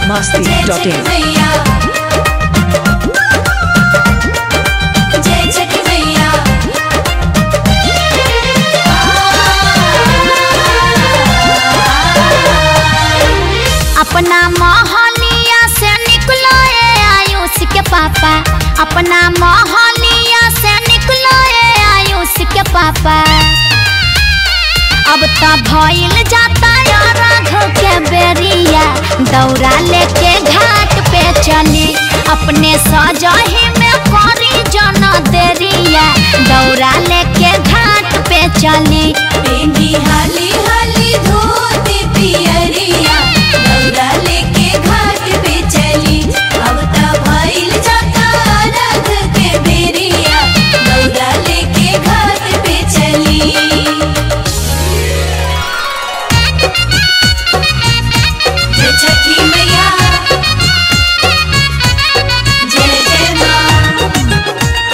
masti जय dot Chhathi in. मैया जय छठी मैया अपना मोहलिया से निकलो ए आयुष के पापा अपना मोहलिया से निकलो ए आयुष के पापा अब तो भइल जाता राघव के बेरिया दौरा लेके घाट पे चली अपने सजही में करी जन देरिया दौरा लेके घाट पे चली पेंदी हाली हाली धोती पियरिया दौरा लेके घाट पे चली अब त भइल जाता रथ के बेरिया दौरा लेके घाट पे चली जय छठी मैया जय जय माँ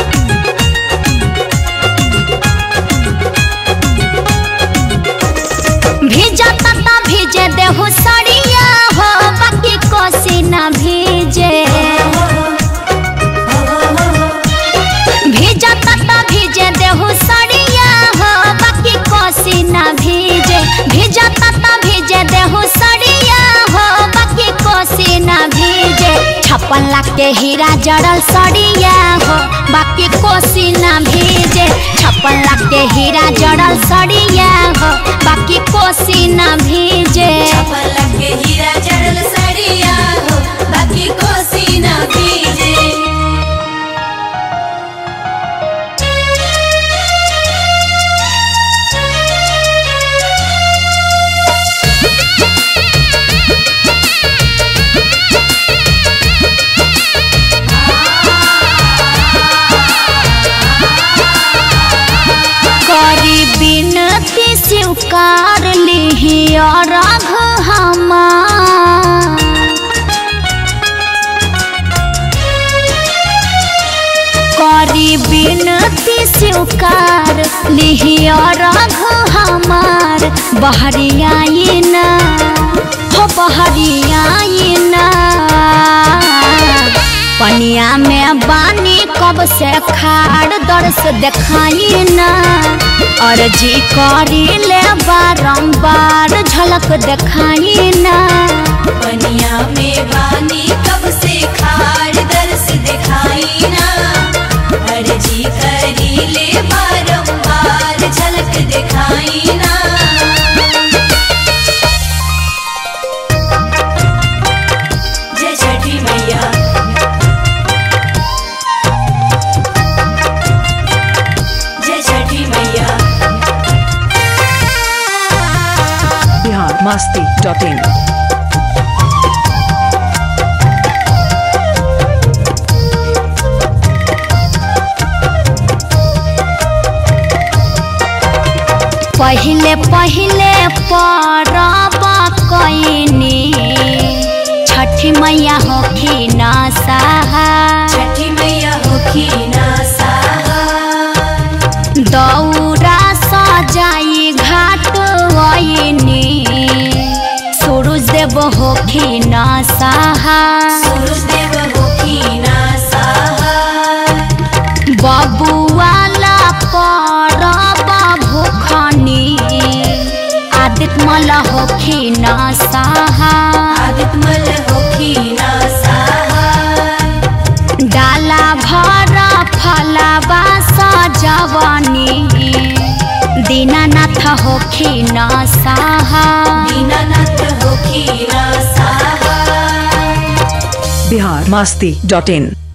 भीजा तता भीजे देहु सड़िया हो बाकी कोसी न भीजे भीजा तता भीजे देहु सड़िया हो बाकी कोसी न भीजे भीजा तता भीजे देहु सड़िया हो बाकी कोसी न भीजे छप्पन लाख के हीरा जड़ल सड़िया हो बाकी कोसी न भीजे छप्पन लाख के हीरा जड़ल सड़िया हो बाकी कोसी न भीजे पलक के हीरा जड़ल सड़िया हो बाकी कोसी ना भीजे करी बिनती स्वीकार लिही राघ हमार करी बिनती स्वीकार लिही राघ हमार बहरियाई ना हो बहरियाई ना पनिया में बानी कब से खाड़ दर्श देखाई ना अर्जी करी ले बारंबार झलक देखाई ना पनिया में बानी कब से खाड़ दर्श दिखाई ना अर्जी करी ले बारंबार झलक दिखाई ना जय छठी मैया जय छठी मैया Bihar masti dot in. पहिले पहिले परब कैनी छठी मैया होखी न सहा छठी मैया होखी ना सहा दौरा सजाई घाट वैनी सूरज देव होखी न सहा सूरज देव होखी ना सहा बबुआला परब भूखनी आदित्य मल होखी न सहा आदित्य मल होखी ना सहा डाला भर फलाबा सजवनी दीनानाथ होखी न सहा दीनानाथ होखी ना सहा Bihar masti dot in.